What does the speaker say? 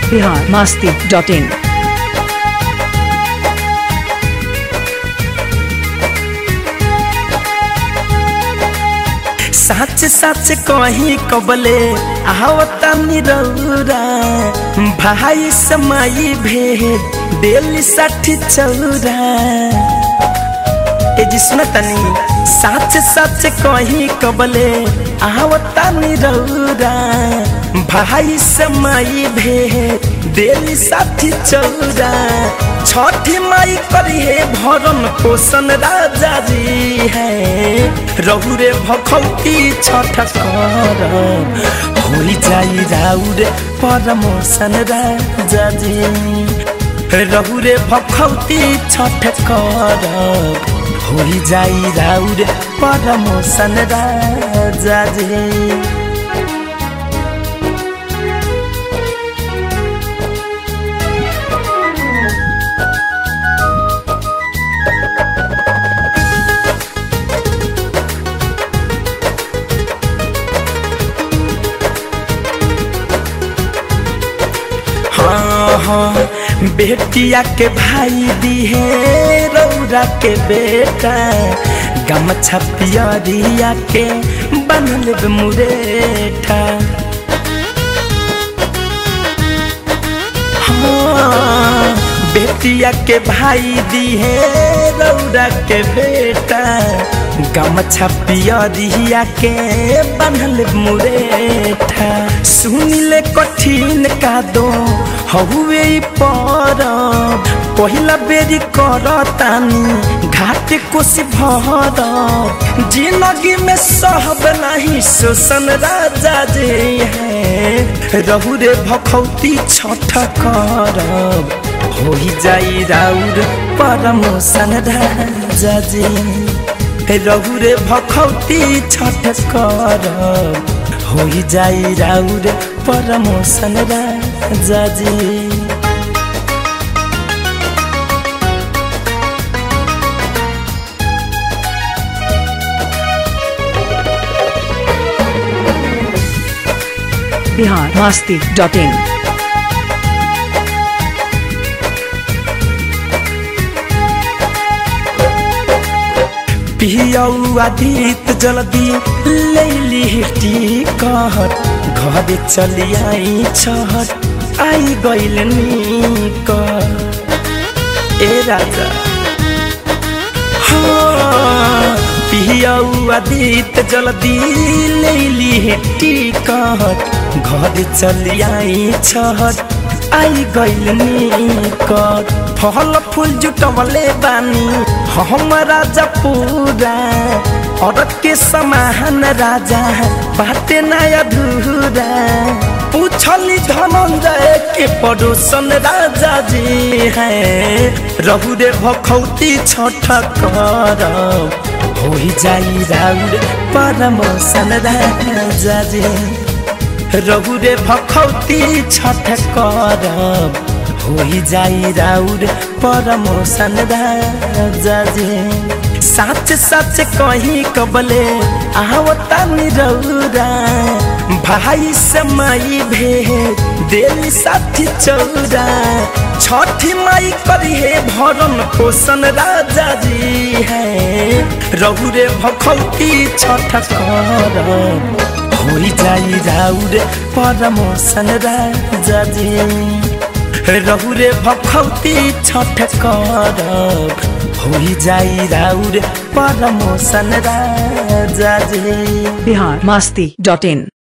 Bihar Masti dot इन सच सच कही कबले आवता निरौरा भाई समाई भेद दिल साठी चौरा ए जी सुन तनी सच सच कही कबले आवता निरौरा भाई समाई भेद दिल साठी चौरा छठी माई करी है भरन पोषण राजा जी है रहु रे भखौती छठ कर होई जाई राउर परमोशन राजा जी रहु रे भखौती छठ कर होई जाई राउर परमोशन राजा जी हाँ हाँ बेटिया के भाई दी है रौरा के बेटा गमछा पियरिया के बनल मुरेठा हाँ बेटिया के भाई दी है रौरा के बेटा गमछा पियरिया के बनल मुरेठा सुनिले कठिन का दो हउए पर पहिला बेरी करतानी घाट कोसी भर जिंदगी में सहब नहीं शोषण राजा जे है रहु रे भखौती छठ करब होई जाई राउर परमोशन राजा जे रहु रे भखौती छठ करब होई जाई राउर परमोशन राजा जी बिहार मास्ती डॉट इन पियौआ दीत जल्दी लैली टिकट घर चली आई छहट आई गइल निक ए राजा हाँ पियौआ दीत जल्दी लैली टिकट घर चली आई छहट आई गइल निकट फल फूल जुटवले बानी हम राजा पूरा और के समान राजा बाटे नया धूरा पूछली धनंजय के पड़ोसन राजा जी है रहु रे भखौती छठ कर हो जाई राउर परमोशन राजा जी रहु रे भखौती छठ करब होई जाई राउर परमोशन राजा जी सच सच कही कबले आवता निरौरा भाई समाई भेद दिल साथी चौरा छठी माई करी है भरन पोषण राजा जी है रहु रे भखौती छठ करब होई जाई राउर परमोशन राजा जी रहु रे भखौती छठ करब होई जाई राउर परमोशन राजा जी बिहार मास्ती डॉट इन